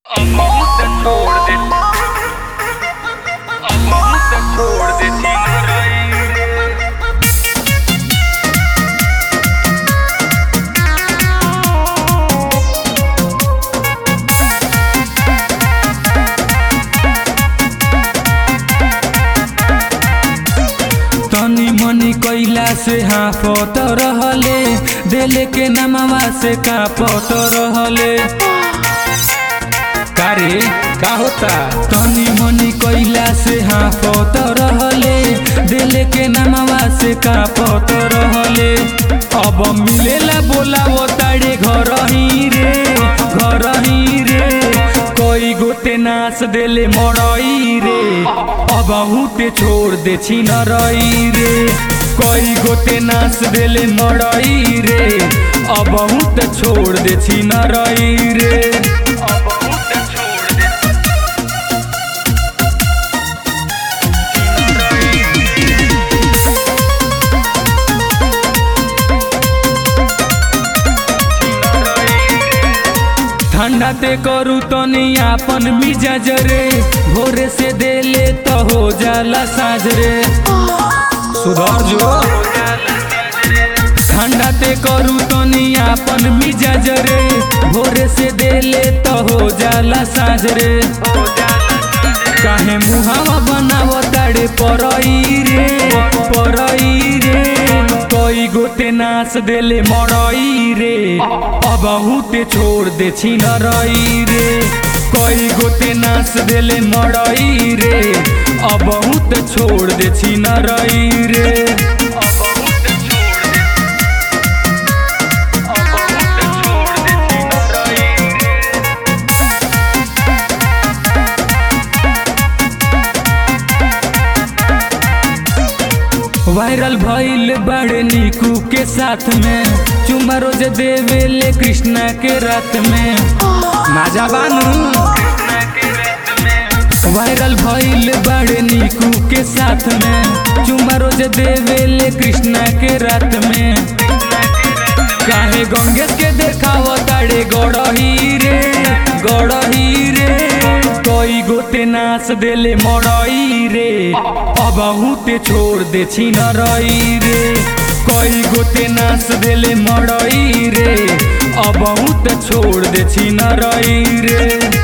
अब बहुत छोड़ दे अब बहुत छोड़ दे सीना रही रे तनी मनी कैला से हाफत रहले देले के नमवा से कापत रहले कारे का होता तनी मनी कैला से हाफत रहले देले के नमवा से कापत रहले अब मिलेला बोलावो ताड़े घर ही रे घर ही रे कोई गोते नाच देले मरई रे अब हुते छोड़ दे छिन रई रे कोई गोते नाच देले मरई रे अब हुते छोड़ दे छिन रई रे अब बहुत छोड़ दे सीना रही सीना रही ठंडा ते करू तनी आपन मिजाज रे भोरे से देले तो हो जाला साँझ रे सुधर जो ठंडा ते करू तनी आपन मिजाज रे भोरे से देले तो हो जाला साँझ रे काहे मुहावा बनावो ताड़े परई रे परई रे कोई गोते नाच देले मरई रे अब हुते छोड़ दे छिन रई रे कोई गोते नाच देले मरई रे अब हुते छोड़ दे छिन रई रे अब बहुत छोड़ दे अब बहुत छोड़ दे सीना रही रे वायरल भइल बड़े निकू के साथ में चुमा रोज देवेले कृष्णा के रात में माजा बानू वायरल भइल बड़े निकू के साथ में चुमा रोज देवेले कृष्णा के रात में काहे गंगेश के देखाव ताड़े गड़ही रे गड़ही रे कोई गोते नाच देले मरई रे अब हुते छोड़ दे छिन रई रे कोई गोते नाच देले मरई रे अब हुते छोड़ दे छिन रई रे